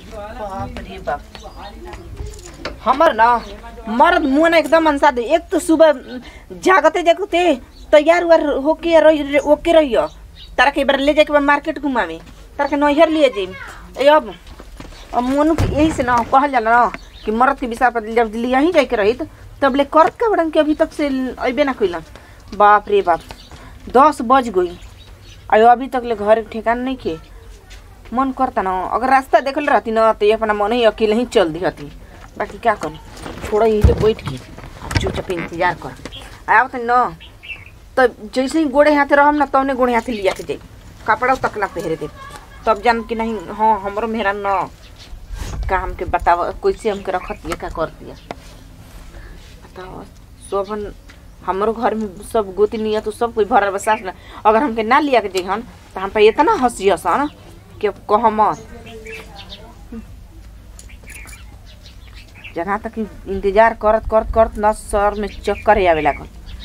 बाप रे बाप हमर ना मर्द मुंह ना एकदम अंसा दे एक तो सुबह जागते जागते तैयार उयार होके रही ओके रहियो तारा के बार ले जाके बा मार्केट घुमावे तारा के नैहर लिए जाई ए अब अब मोनू के यही से ना कहल जाला ना कि मर्द के विषय पर जब लिया ही जाके रही तब ले करत के बड़न के अभी तक से अबे ना कइलन बाप रे बाप दस बज गई अयो अभी तक ले घर के ठिकान नहीं के मन करता ना अगर रास्ता देखल रहती ना तो ये अपना मन ही अकेले ही चल दी रहती बाकी क्या करी छोड़ा यही से बैठ के अब चुपचाप इंतजार कर आया तो न तो जैसे ही गोड़े हाथे रहम ना तौने गोड़े हाथे लिया के जाई कपड़ा तक ना पहरे दे तब जान कि नहीं हाँ हमरो मेहरा न का हमके बताव कैसे हमके रखत ये का कर दिया बताओ शोभन हमरो घर में सब गोती नियत तो सब कोई भरल बसास ना अगर हमके ना लिया के जइहन तो हम पे इतना हंसी हसन कि अब कह मत जहाँ तक इंतजार करत करत करत न सर में चक्कर आवे लागल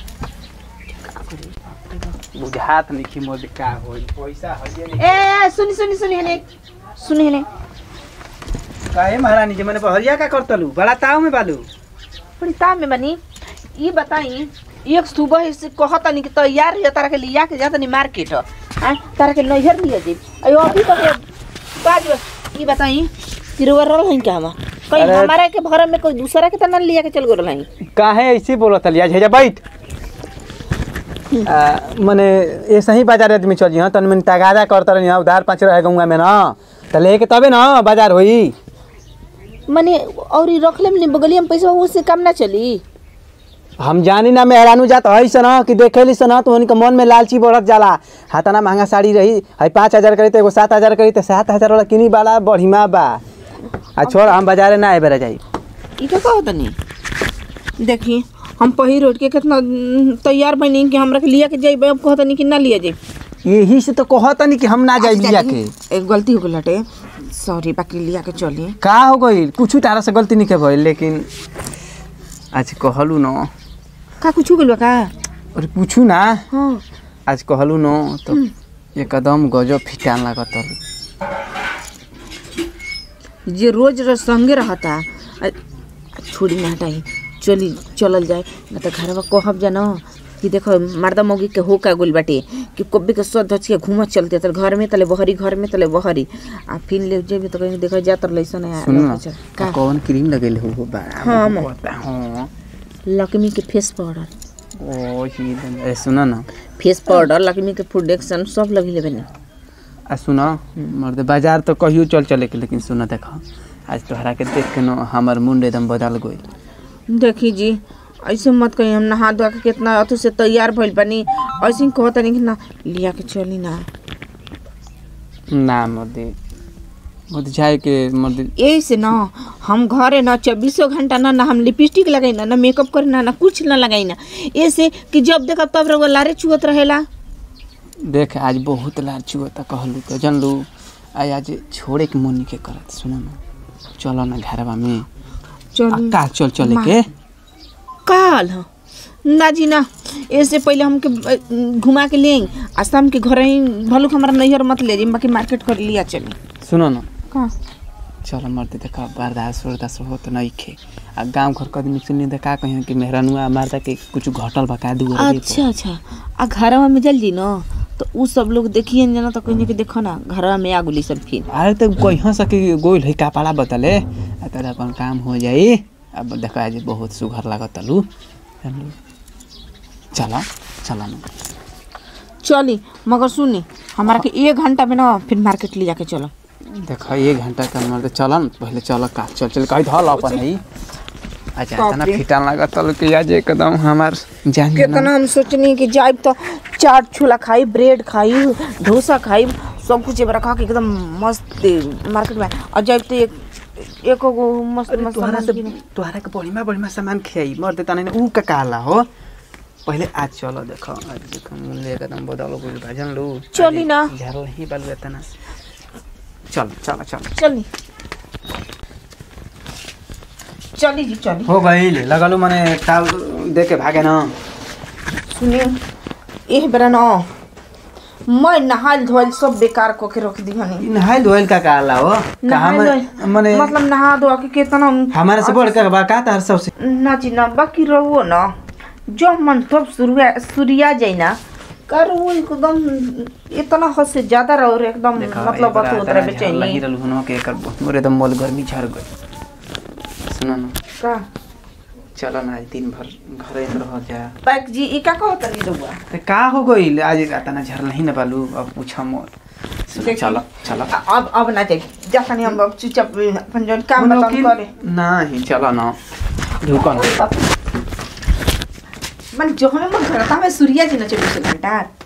बुझात नहीं कि मोदी का होई पैसा हइए नहीं ए सुनी सुनी सुनी हेने सुनी हेने काहे महारानी जी मैंने बहरिया का करतलू बड़ा ताव में बालू बड़ी ताम में बनी ये बताई एक सुबह से कहता नहीं कि तैयार है तारा के लिया के जाता नहीं मार्केट हाँ तारा के नैहर लिया जी अयो अभी तक बाज ये बताई तिरुवर रहल हैं क्या हम कहीं अरे- हमारा के घर में कोई दूसरा के तना लिया के चल गए हैं काहे ऐसे बोलत लिया झेजा बैठ आ, मने ऐसे ही बाजार आदमी चल जिहा तन मन तगादा करत रही उधार पाँच रहे गंगा में ना त लेके तबे ना बाजार होई मने और ई रखले में बगलिया में पैसा उससे कम ना चली हम जानी ना मेहरानू जात है सन कि देखेली सन तो उनके मन में लालची बढ़त जाला हाथाना महंगा साड़ी रही है पाँच हजार करी तो एगो सात हजार करी तो सात हजार वाला किनी वाला बढ़िया बा आ छोड़ हम बाजारे ना आए बेरा जाई ई का कहत नहीं देखी हम पहिर उठ के कितना न, तैयार बनी कि हमरा के लिया के जाइबे अब कहत नहीं कि ना लिया जाई यही से तो कहतनी कि हम ना जाई लिया के एक गलती हो गई लटे सॉरी बाकी लिया के चली का हो गई कुछ तारा से गलती नहीं के भइल लेकिन आज कहलू न का कुछ हो गइल बा का अरे पूछू ना हाँ आज कहलू न तो एकदम गजब फिटान लागत जे रोज रोज संगे रहता आ- आ छोड़ी ना हटाई चली चलल जाए ना तो घरवा कहब जा न कि देखो मर्दा मौगी के हो का गोल बाटे कि कब्बे के सद धच के घूमत चलते तले घर में तले बहरी घर में तले बहरी आ फिर ले जेबे तो कहीं देखो जा तर लइसन है सुन ना का कौन क्रीम लगेले हो बा हाँ, म- हाँ लक्ष्मी के फेस पाउडर ओ ही दम- ए सुन ना फेस पाउडर लक्ष्मी के प्रोडक्शन सब लगी लेबे ना आ सुन मर्द बाजार तो कहियो चल चले के लेकिन सुन देख आज तोहरा के देख के न हमर मुंड एकदम बदल गई देखी जी ऐसे मत कही हम नहा धोआ के कितना अथु से तैयार भइल बनी ऐसे ही कहता नहीं कि ना लिया के चली ना ना मर्दे मर्द जाए के मर्द यही से ना हम घरे ना चौबीसों घंटा ना ना हम लिपस्टिक लगाई ना ना मेकअप करी ना ना कुछ ना लगाई ना ऐसे कि जब देखब तब रउआ लारे चुहत रहेला देख आज बहुत लार चुअता कहलू तो जानलू आज आज छोड़े के मन के करत सुन ना चलो ना घरवा में आ चल का चल चले के काल हाँ ना जी ना ऐसे पहले हमके अ, घुमा के ले आ शाम के घर ही भलुक हमारा नैहर मत ले जी बाकी मार्केट कर लिया चली सुनो ना का चलो मर्द देखा बर्दाश्त वर्दाश्त हो तो नहीं खे आ गांव घर के आदमी सुनी तो का कहियो कि मेहरानुआ मारदा के कुछ घटल बका दू अच्छा अच्छा आ घरवा में जल जी ना तो उ सब लोग देखिए ना तो कहीं कि देखो ना घरवा में आगुली सब फिर अरे तो कहियो सके गोइल है कपड़ा बतले आ तोरा अपन काम हो जाई अब देखो आज बहुत सुघर लागत लू जानलू चला चला ना चली मगर सुनी हमारा के एक घंटा में ना फिर मार्केट ले जाके चलो देखो एक घंटा का मर्द चल न पहले चल का चल चल कही धल अपन है अच्छा बाप इतना रे। फिटान लागत लू कि आज एकदम हमार जान कितना हम सोचनी कि जाइब तो चाट छोला खाई ब्रेड खाई डोसा खाई सब कुछ एबार खा के एकदम मस्त मार्केट में और जाइब तो एक एको गो मस्त अरे मस्त तोहरा सामान से किने। तोहरा के बढ़िया बढ़िया सामान खियाई मर्द तना ने ऊ का काला हो पहले आज चलो देखो आज देखो मूल्य एकदम बदल गइल बा जान लू चली ना। झारल ही बालू तना चल चल चल चली चली जी चली हो गइल लगलू मने टाल दे के भागे ना सुनिए एह बेरा न मैं नहाइल धोइल सब बेकार क के रख दी हनी नहाइल धोइल का कहला हो कहा नहाइल में धोइल- मने मतलब नहा धोआ के कितना हमारे से बढ़ के बा का तार सबसे ना जी ना बाकी रहो ना जो मन तब सूर्या सूर्या जाए ना कर वो एकदम इतना हद से ज्यादा रहो रे एकदम मतलब बात उतरा बेचैनी लही रहल हुनो के कर मोरे एकदम मोल गर्मी झड़ गई सुनो ना का चलो ना आज दिन भर घरे में रह जा बाइक जी ई का कहत नहीं रहुआ ते का हो गइल आज तना झरल ही न बालू अब पूछा मोर सुनो, देखी। चलो चलो अब अब ना जाए जाता नहीं हम अब चुपचाप अपन जौन काम मनो बताओ कि- करे नहीं चलो ना रुको ना मन जो हमें मन करता है सूर्या जी ना चौबीस घंटा